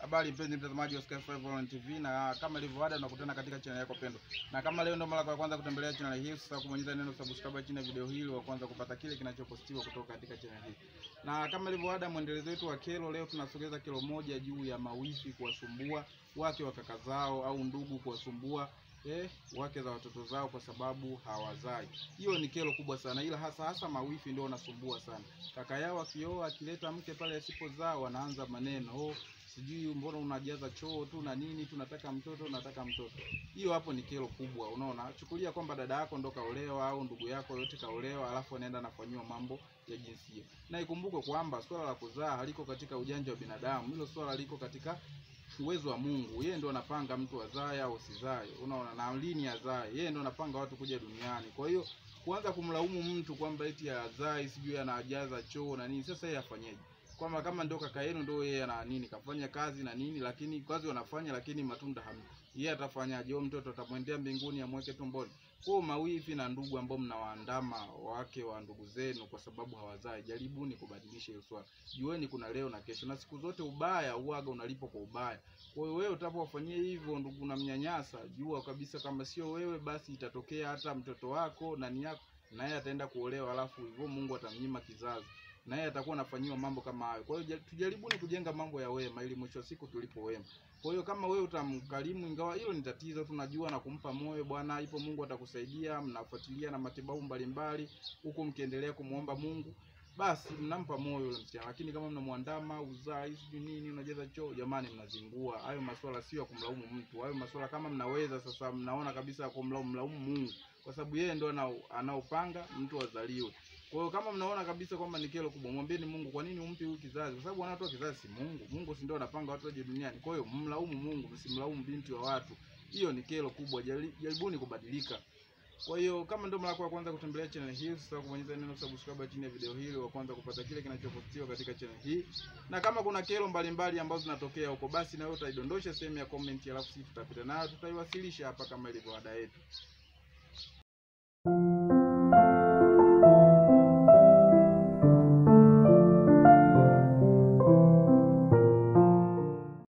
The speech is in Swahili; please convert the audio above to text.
Habari mpenzi mtazamaji wa Sky 5 Online TV, na kama ilivyo ada tunakutana katika channel yako pendwa. Na kama leo ndio mara ya kwanza kutembelea channel hii, sasa kubonyeza neno subscribe chini ya video hii wa kwanza kupata kile kinachopostiwa kutoka katika channel hii. Na kama ilivyo ada, mwendelezo wetu wa kero, leo tunasogeza kero moja juu ya mawifi kuwasumbua wake wa kaka zao au ndugu kuwasumbua eh, wake za watoto zao kwa sababu hawazai. Hiyo ni kero kubwa sana, ila hasa hasa mawifi ndio wanasumbua sana. Kaka yao akioa akileta mke pale asipozaa, wanaanza maneno oh, sijui mbona unajaza choo tu na nini, tunataka mtoto, nataka mtoto. Hiyo hapo ni kero kubwa. Unaona, chukulia kwamba dada yako ndo kaolewa au ndugu yako yote kaolewa, alafu anaenda anafanyiwa mambo ya jinsia. Na ikumbuke kwamba swala la kuzaa haliko katika ujanja wa binadamu, hilo swala liko katika uwezo wa Mungu. Yeye ndo anapanga mtu azae au usizae, unaona, na lini azae. Yeye ndo anapanga watu kuja duniani. Kwa hiyo kuanza kumlaumu mtu kwamba eti azai sijui anajaza choo na nini, sasa yeye afanyeje? kwamba kama ndio kaka yenu ndio yeye ana nini kafanya kazi na nini, lakini kazi wanafanya, lakini matunda hamna. Yeye atafanyaje? Huyo mtoto atamwendea mbinguni amweke tumboni? Kwa mawifi na ndugu ambao mnawaandama wake wa ndugu zenu kwa sababu hawazai, jaribuni kubadilisha hiyo swala. Jueni kuna leo na kesho, na siku zote ubaya uaga unalipo kwa ubaya. Kwa hiyo wewe utapowafanyia hivyo ndugu na mnyanyasa, jua kabisa kama sio wewe, basi itatokea hata mtoto wako nani yako naye ataenda kuolewa, alafu hivyo Mungu atamnyima kizazi naye atakuwa anafanyiwa mambo kama hayo. Kwa hiyo tujaribuni kujenga mambo ya wema, ili mwisho wa siku tulipo wema. Kwa hiyo kama wewe utamkarimu, ingawa hilo ni tatizo, tunajua na kumpa moyo, bwana, ipo Mungu atakusaidia. Mnafuatilia na matibabu mbalimbali huku mkiendelea kumwomba Mungu, basi mnampa moyo yule msichana. Lakini kama mnamwandama uzai sijui nini, unajaza choo, jamani, mnazingua. Hayo masuala sio ya kumlaumu mtu, hayo masuala kama mnaweza sasa, mnaona kabisa kumlaumu mlaumu Mungu, kwa sababu yeye ndo anaopanga mtu azaliwe. Kwa hiyo kama mnaona kabisa kwamba ni kero kubwa, mwambieni Mungu, kwa nini umpi huyu kizazi? Kwa sababu anatoa kizazi si Mungu. Mungu si ndio anapanga watu waje duniani. Kwa hiyo mlaumu Mungu, msimlaumu binti wa watu. Hiyo ni kero kubwa. Jaribuni kubadilika. Kwa hiyo kama ndio mara ya kwanza kutembelea channel hii, usisahau kubonyeza neno subscribe chini ya video hii wa kwanza kupata kile kinachopostiwa katika channel hii. Na kama kuna kero mbalimbali ambazo zinatokea huko, basi na wewe utaidondosha sehemu ya comment, alafu sisi tutapita nayo tutaiwasilisha hapa kama ilivyo ada yetu.